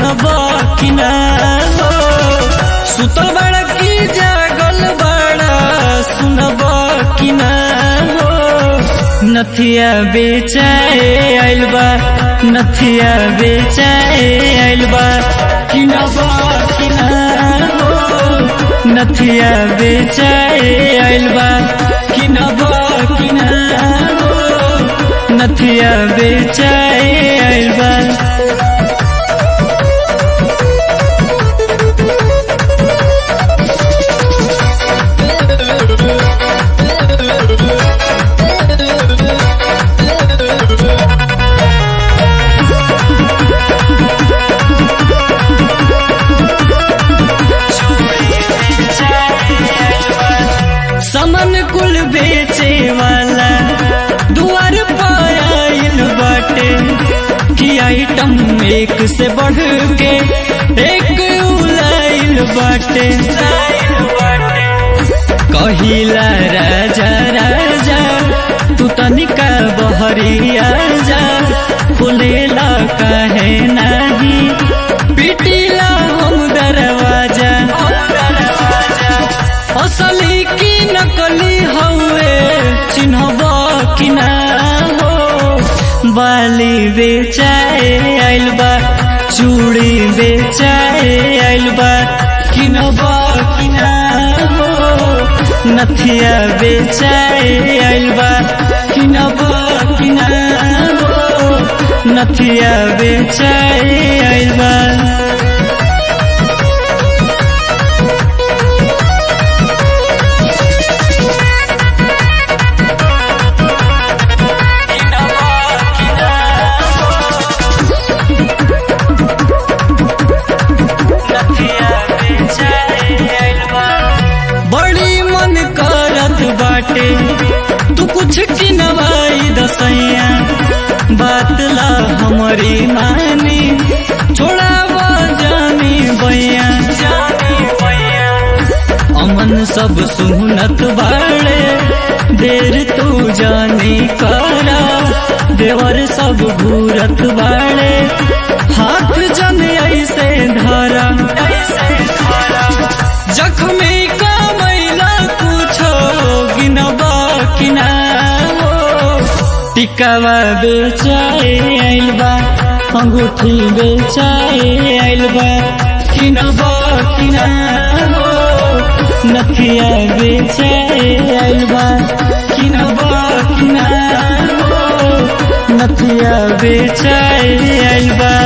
सुनब कि ना हो सुतल बड़ा की जागल बड़ा सुनब कि ना हो नथिया बेचाए आइल बा नथिया बेचाए आइल बा कि ना बा कि ना हो नथिया बेचाए आइल बा कि ना बा कि ना हो नथिया बेचाए आइल बा समन कुल बेचे वाला दुआर पर आइल बाटे कि आइटम एक से बढ़ के एक उलाइल बाटे कहिला राजा राजा तू तनिका बहरिया जा फुलेला कहे नाही पिटीला हम दरवाजा असली की नकली हवे चिन्हब कि ना हो बाली बेचाए आइल बा चूड़ी बेचाए आइल बा किनब कि ना हो नथिया बेचाए आइल बा किनब कि ना हो नथिया बेचाए आइल बा बड़ी मन करत बाटे तू कुछ किनवाई दसैया बात ला हमारी मानी छोड़ा जानी बैया अमन सब सुनत बाड़े देर तू जानी करा देवर सब घूरत बाड़े हाथ जन ऐसे धरा जख्मी का मैला कुछो गिनबा कि ना हो टिकावा बेचाए आइल बा अंगूठी बेचाए आइल बा किनबा कि ना हो नथिया बेचाए आइल बा किनबा कि ना हो नथिया बेचाए आइल बा